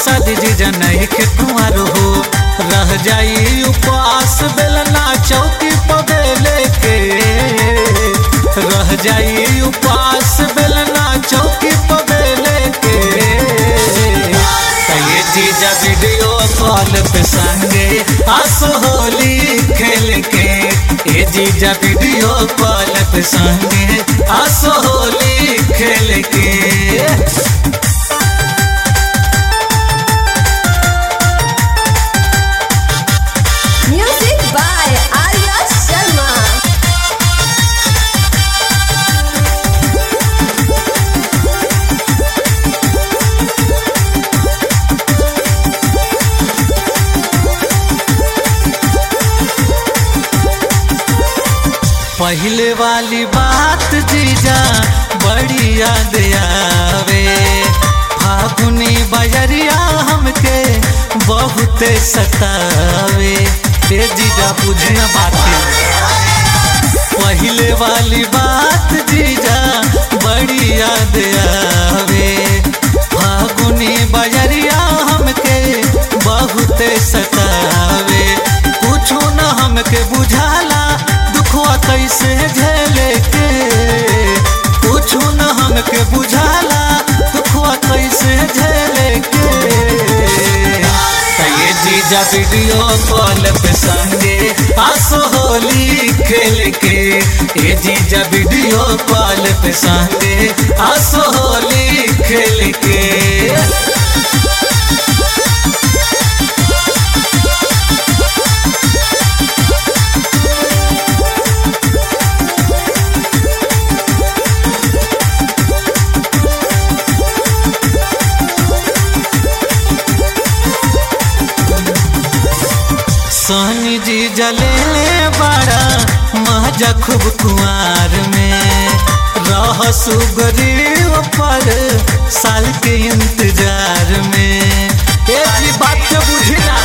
शादी जीजा नहीं के कुंवर हो रह जाई उपवास बेलना चौकी पबेले के रह जाई उपवास बेलना चौकी पबेले के ये जीजा वीडियो कॉल पे संगे आसो होली खेल के ये जीजा वीडियो कॉल पे संगे आसो होली खेल के Music by Arya Sharma. पहले वाली बात जीजा बड़ी याद आवे फागुनी बजरिया हमके बहुत सतावे ए जीजा बुझना बातें पहले वाली बात जीजा बड़ी याद आवे फागुनी बजरिया हमके बहुत सतावे कुछो न हमके बुझाला दुखवा कैसे झेले के कुछो न हमके बुझाला दुखवा कैसे झेले के ये जीजा वीडियो कॉल पे संगे आसो होली खेल के ये जीजा वीडियो कॉल पे संगे आसो होली खेल के सोनी जी जले बड़ा महजा खूब कुआर में रह सुगरीब पर साल के इंतजार में ए जी बात के बुझना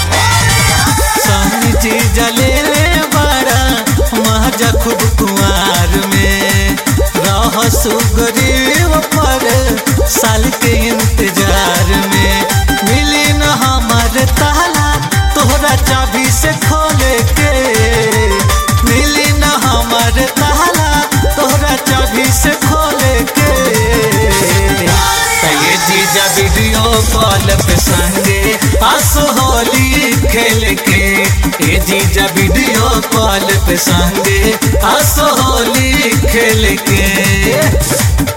सोनी जी जले बड़ा महजा खूब कुआर में रह सुगरीब पर साल के इंतजार में मिली न हमार ताला तोहरा चाबी से खोले के मिली न हमार ताला तोहरा चाबी से खोले के ये जीजा वीडियो कॉल पे संगे आसो होली खेल के ये जीजा वीडियो कॉल पे संगे आसो होली खेल के